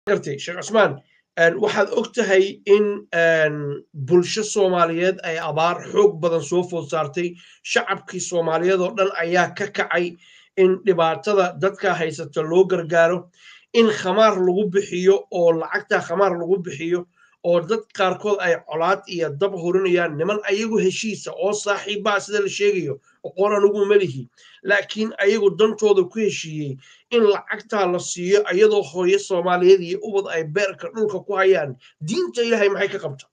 gartay sheekh cusmaan waxaad og tahay in bulsho soomaaliyeed ay abaar xoog badan soo food saartay shacabkii soomaaliyeed oo dhan ayaa ka kacay in dhibaatada dadka haysata loo gargaaro in khamaar lagu bixiyo oo lacagtaa khamaar lagu bixiyo oo dad qaarkood ay colaad iyo dab hurinayaan niman ayagu heshiisa oo saaxiibbaa sida la sheegayo oqoon anugu melihi laakiin ayagu dantooda ku heshiiyey in lacagtaa la siiyo iyadoo hooyo soomaaliyeed iyo ubad ay beerka dhulka ku hayaan diinta ilaahay maxay ka qabta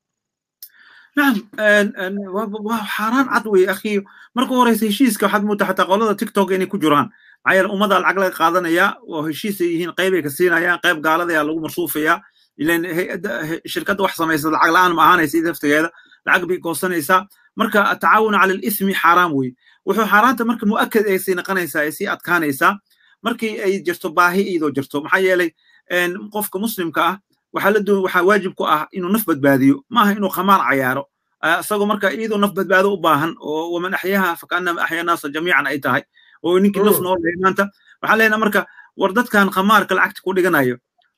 nacam waa xaaraan cad wey akhi marka horeysa heshiiska waxaad moodaa xataa qolada tiktok inay ku jiraan maxaa yeele ummadda lacag laga qaadanaya oo heshiis ay yihiin qayb ay ka siinayaan qayb gaaladayaa lagu marsuufayaa ilan shirkadda wax samaysa lacag la'aan ma ahaanaysa laftigeeda lacag bay goosanaysaa marka atacaawuna cala alismi xaaraam wey wuxuu xaaraanta marka mu'akad ay sii naqanaysaa ay sii adkaanaysaa markii ay jirto baahi iyadoo jirto maxaa yeelay qofka muslimka ah waxaa la doon waxaa waajib ku ah inuu naf badbaadiyo maaha inuu khamaar cayaaro isagoo marka iyadoo naf badbaado u baahan oo waman axyaha fakaannama axya naasa jamiican ay tahay oo ninkii naf nool yahay maanta waxaan leenaha marka war dadkan khamaarka lacagta ku dhiganayo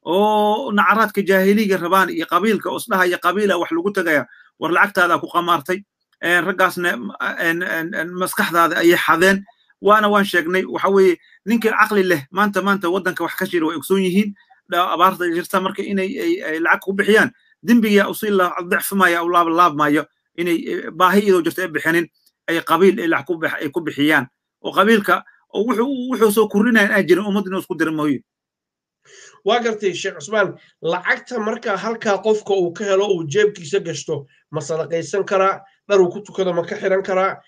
oo nacaraadka jaahiliga rabaan iyo qabiilka osdhahaya qabiila wax lagu tegaya war lacagtaada ku qamaartay raggaasna maskaxdaada ayay xadeen waana waan sheegnay waxa weeye ninkii caqli leh maanta maanta waddanka wax ka jira way ogsoon yihiin abaarta jirta marka inay lacag ku bixiyaan dembiga usii dicfimaya u laablaabmayo inay baahi iyadoo jirta ay bixinin ay qabiil ay lacag ay ku bixiyaan oo qabiilka wuxuu soo kordhinaya inaan jirin ummad inuu isku dira mooye waa gartay sheekh cusmaan lacagta marka halkaa qofka uu ka helo uu jeebkiisa gashto ma sadaqaysan karaa dhar uu ku tukado ma ka xiran karaa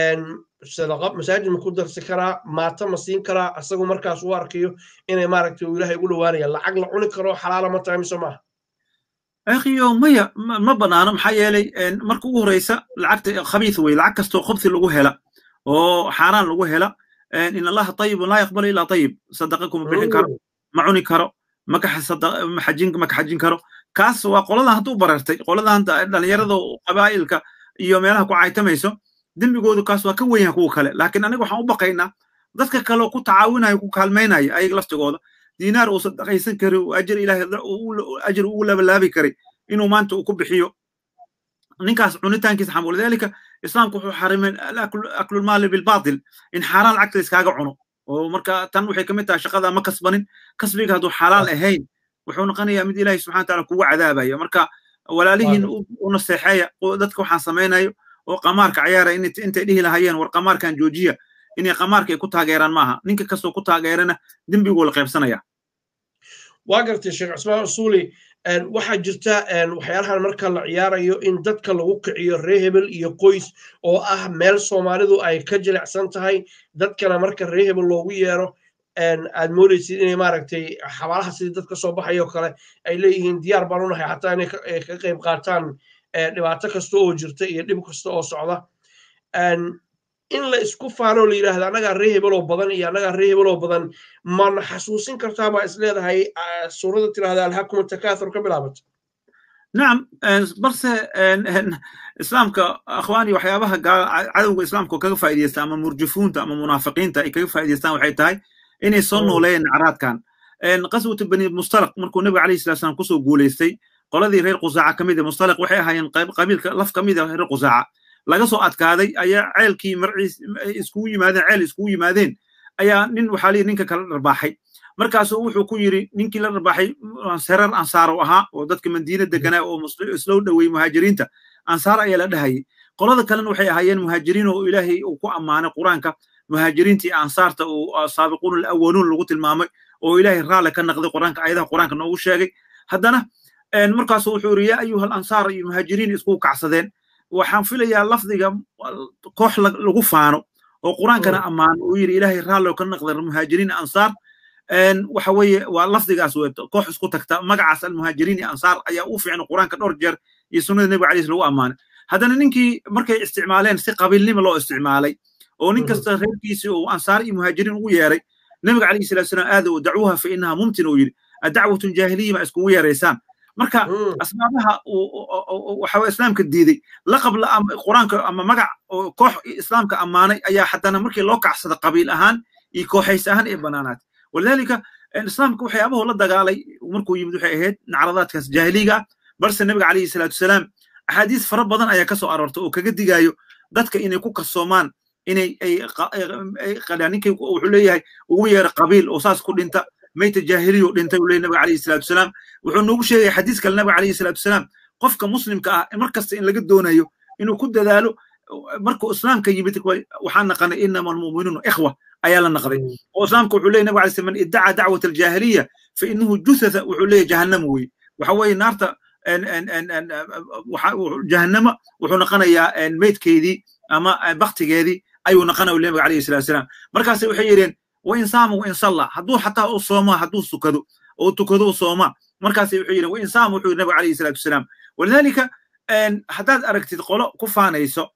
sadaqa masaajid ma ku darsi karaa maata ma siin karaa asagu markaas u arkayo inay maaragtay uu ilaahay ugu dhawaanaya lacag la cuni karo xalaala ma tahay mise maaha akhiyo maya ma banaano maxaa yeelay marka ugu horeysa lacagta khabiis wey lacag kastoo khubsi lagu hela oo xaaraan lagu hela in allaha tayibun laa yaqbalu ilaa tayib sadaqa kuma bixin karo ma cuni karo maka xajin karo kaas waa qoladan hadda u barartay qoladan dhalinyarada qabaa'ilka iyo meelaha ku caytamayso dembigoodu kaas waa ka weyn yahay kuwa kale laakiin aniga waxaan u baqaynaa dadka kale ku tacaawinayo ku kaalmaynaya ayaga laftigooda diinaar uu sadaqaysan kari ajir ilaahay ajir ugu labalaabi kari inuu maanta uu ku bixiyo ninkaas cunitaankiisa xam walidaalika islaamku wuxuu xarimay aklulmaali bilbaatil in xaaraan lacagta iskaaga cuno oo marka tan waxay kamid tahay shaqada ma kasbanin kasbiga hadduu xalaal ahayn wuxuu noqonayaa mid ilaahay subxana wataala kugu cadaabaya marka walaalihiin u naseexeeya dadka waxaan samaynayo oo qamaarka cayaara intay dhihi lahayeen war qamaarkan joojiya inay qamaarka ay ku taageeraan maaha ninka kastoo ku taageerana dembiguu la qaybsanaya waa gartay sheekh cusmaan usuuli waxaa jirta waxyaalahan marka la ciyaarayo in dadka lagu kiciyo ree hebel iyo qoys oo ah meel soomaalidu ay ka jilicsan tahay dadkana marka ree hebel loogu yeero aad moodaysid inay maaragtay xabaalaha sidii dad ka soo baxayo kale ay leeyihiin diyaar baan unahay xataa inay ka qayb qaataan dhibaato kasta oo jirta iyo dhib kasta oo socda in la isku faanoo la yidhaahda annagaa ree hebeloo badan iyo annagaa ree hebeloo badan mana xasuusin kartaa baa is leedahay suurada tirahda alhakuma takaathur ka bilaabata nacam balse islaamka akhwaani waxyaabaha cadowga islaamka kaga faa'iidaysta ama murjifuunta ama munaafiqiinta ay kaga faa'iidaystaan waxay tahay inay soo nooleeyeen nacraadkan qaswatu bani mustalaq markuu nebiga alayhi salatu salam kusoo guulaystay qoladii reer qusaaca ka mid mustalaq waxay ahaayeen qabiilka laf ka mid a reer qusaaca laga soo adkaaday ayaa ceelkii marciis iskugu yimaadeen ceel iskugu yimaadeen ayaa nin waxaa liyi ninka kala dharbaaxay markaasuu wuxuu ku yidhi ninkii la dharbaaxay serar ansaaro ahaa oo dadka madiina deganaa oo islow dhowey muhaajiriinta ansaar ayaa la dhahayay qolada kalena waxay ahaayeen muhaajiriin oo ilaahay uu ku ammaanay qur-aanka muhaajiriinta iyo ansaarta uu saabiquun alawaluun lagu tilmaamay oo ilaahay raalle ka naqday qur-aanka ayadaha qur-aanka noogu sheegay haddana markaasu wuxuu yidhi yaa ayuha alansaar iyo muhaajiriin iskugu kacsadeen waxaan filayaa lafdiga koox lagu faano oo qur-aankana ammaano uu yidhi ilaahay raallo ka naqday muhaajiriin ansaar waxa weeye waa lafdigaas wey koox isku tagta magacaas almuhaajiriin iyo ansaar ayaa u fiicna qur-aanka dhowr jeer iyo sunnada nebiga alayhi lagu ammaanay haddana ninkii markay isticmaaleen si qabiilnimo loo isticmaalay oo nin kasta reerkiisii uu ansaar iyo muhaajiriin ugu yeeray nebiga alayhi salatu salaam aada u dacwuha fa inaha mumtin uu yidhi adacwatun jaahiliya ma iskugu yeeraysaan marka asbaabaha waxa islaamka diiday laqab qur-aanka ama magac koox islaamka ammaanay ayaa haddana markii loo kacsada qabiil ahaan iyo kooxays ahaan ee banaanaad walidaalika islaamka waxyaabahu la dagaalay markuu yimid waxay ahayd nacradaadkaas jaahiliga ah balse nabiga calayhi salaatu wasalaam axaadiis fara badan ayaa ka soo aroorta oo kaga digaayo dadka inay ku kasoomaan inay ninkii wuxuu leeyahay ugu yeera qabiil oo saas ku dhinta mayta jaahiliyo dhintay uu leeyahy nabiga calayhi salaatu wasalaam wuxuu noogu sheegaya xadiis kale nabiga calayhi salaatu wasalaam qofka muslimka ah mar kasta in laga doonayo inuu ku dadaalo markuu islaamka yimid waxaan naqanay inama almu'minuuna ikhwa ayaa la naqday oo islaamka wuxuu leeyahy nabiga alay slam man iddaca dacwat aljaahiliya fa inahu juthatha wuxuu leeyahy jahannama weye waxa weeye naarta jahannama wuxuu noqonayaa meydkeedii ama baktigeedii ayuu noqonaya nabiga calayhi salatu wasalaam markaase waxay yidheen wain saama wain salla hadduu xataa u soomaa hadduu sukado oo tukado u soomaa markaase wuxuu yidhi wain saama wuxuu yidhi nabiga calayhi salatu wasalaam walidaalika haddaad aragtid qolo ku faanayso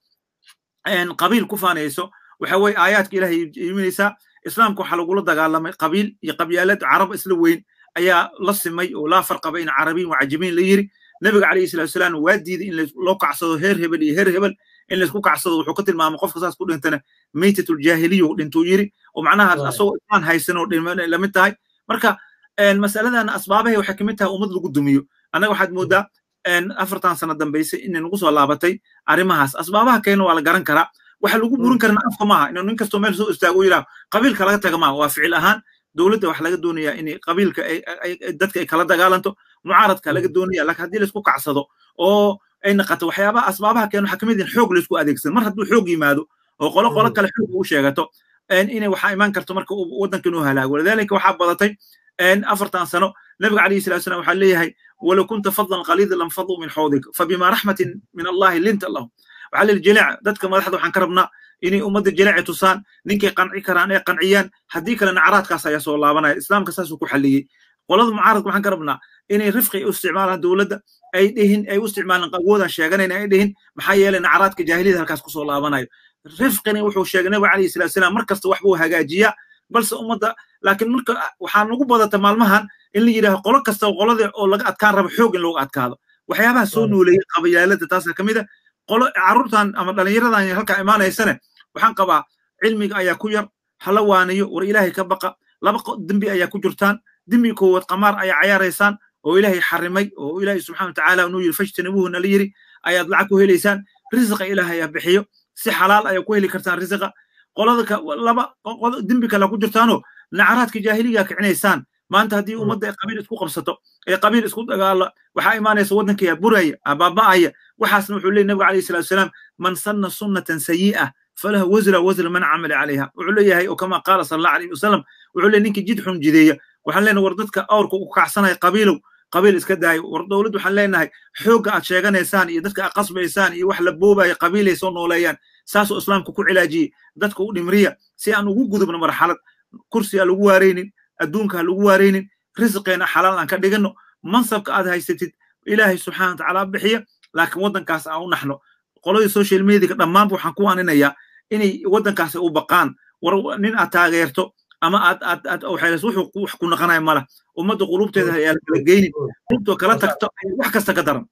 qabiil ku faanayso waxa weye aayaadka ilahay iminaysaa islaamka waxaa lagula dagaalamay qabiil iyo qabyaalad carab isla weyn ayaa la simay oo laa farqa bayna carabiyin wacajabiin la yiri nabiga calayhi salatu wasalaam waa diiday in loo kacsado heer hebel iyo heer hebel in laysku kacsado wuxuu ka tilmaamay qofka saas ku dhintana maytatuljaahiliya dhintuu yiri oo macnaha asagoo islaan haysan oo lamid tahay marka masaladan asbaabahay waxay kamid tahay ummad lagu dumiyo annaga waxaad moodaa afartan sano dambayse inay nagu soo laabatay arrimahaas asbaabaha keena waa la garan karaa waxa lagu burin karana afka maaha inuu nin kastoo meel soo istaago yidhaah qabiilka laga taga maaha waa ficil ahaan dowladda waxa laga doonayaa in qabiilka dadka ay kala dagaalanto mucaaradka laga doonaya laakiin haddii laisku kacsado oo ay naqato waxyaabaha asbaabaha keena waxaa kamid in xoog laisku adeegsado mar hadduu xoog yimaado oo qolo qolo kale xoog u sheegato inay waxaa imaan karto marka waddanka inuu halaago walidaalika waxaa badatay afartan sano nabiga calayhi salatu salam waxaa leeyahay walow kunta fadlan qaliida lam faduu min xawdik fabima raxmatin min allahi linta lahum waxaa leeyahy jilic dadka madaxda waxaan ka rabnaa inay ummadda jilici tusaan ninkay qanci karaan ee qanciyaan haddii kale nacraadkaas ayaa soo laabanaya islaamka saasuu ku xalliyey qolada mucaaradka waxaan ka rabnaa inay rifqi u isticmaalaan dowladda ay dhihin ay u isticmaalaan awoodan sheeganayna ay dhihin maxaa yeelay nacraadka jaahiliyada halkaas kusoo laabanayo rifqina wuxuu sheegay nabiga calayhi salatu salaam mar kasta wax buu hagaajiyaa balse ummadda laakiin marka waxaa nagu badata maalmahan in la yidhaaho qolo kasta qolada oo laga adkaan rabo xoog in looga adkaado waxyaabaha soo nooleeyey qabayaalada taasa ka mid a qolo carruurtan ama dhallinyaradan halkaa imaanaysane waxaan qabaa cilmiga ayaa ku yar hala waaniyo war ilaahay ka baqa laba dembi ayaa ku jirtaan dembi koowaad qamaar ayaa cayaaraysaan oo ilaahay xarimay oo ilaahay subxana watacaala inuu yidhi fajtanibuhu nala yiri ayaad lacag ku helaysaan risiqa ilaahay ayaa bixiyo si xalaal ayaa ku heli kartaan risiqa qolada laba dembi kale ku jirtaanoo nacraadka jaahiliga kicinaysaan maanta haddii ummadda ay qabiil isku qabsato ee qabiil isku dagaala waxaa imaanaysa waddanka buraya abaaba'aya waxaasna wuxuu leeyahy nabiga alayhi salatu wasalaam man sanna sunnatan sayi'a falahu wasra wasra man camala calayha wuxuu leeyahay oo kama qaala sala allahu alayhi wasalam wuxuu leeyahy ninkii jid xun jideeya waxaan leenahay war dadka awrka u kacsanaya qabiilow qabiil iska daayo war dowladd waxaan leenahay xoogga aad sheeganaysaan iyo dadka aad qasbaysaan iyo wax la boobaya qabiilay soo nooleeyaan saasoo islaamka ku cilaajiyey dadka u dhimriya si aan ugu gudubno marxalad kursi aan lagu waaraynin adduunka ha lagu waaraynin risqeena xalaal aan ka dhigano mansabka aad haysatid ilaahay subxana watacaala bixiya laakiin waddankaas aan u naxno qoladii social mediaga dhammaanba waxaan ku aninayaa inay waddankaas u baqaan war nin aad taageerto ama aad aad aad waxaylas wuxuu wax ku naqanaya mala ummadda qulubteeda ayaa la kala geynin qulubtoo kala tagto wax kasta ka daran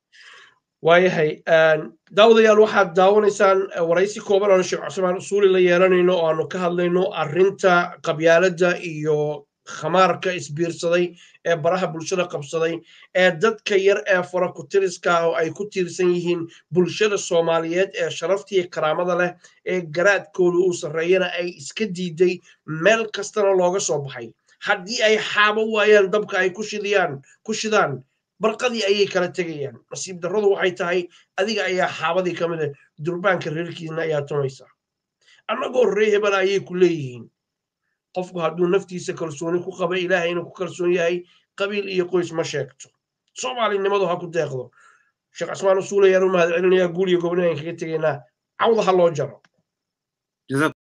waayahay daawadayaal waxaad daawanaysaan waraysi kooban oonu sheekh cusmaan usuuli la yeelanayno oo aanu ka hadlayno arrinta qabyaaladda iyo khamaarka isbiirsaday ee baraha bulshada qabsaday ee dadka yar ee fara ku-tiriska ah oo ay ku tiirsan yihiin bulshada soomaaliyeed ee sharaftiiyo karaamada leh ee garaadkooda uu sarreeyana ay iska diiday meel kastana looga soo baxay haddii ay xaabo waayaan dabka ay ku shidiyaan ku shidaan barqadii ayay kala tegayaan nasiib darradu waxay tahay adiga ayaa xaabadii ka mid ah durbaanka reerkiisna ayaa tumaysa annagoo ree hebel ayay ku leeyihiin qofku hadduu naftiisa kalsooni ku qaba ilaahay inuu ku kalsoon yahay qabiil iyo qoys ma sheegto soomaalinimadu ha ku deeqdo sheekh casmaan usuul ayaan u mahad celinayaa guul iyo gobnayan kaga tegaynaa cawda ha loo jaro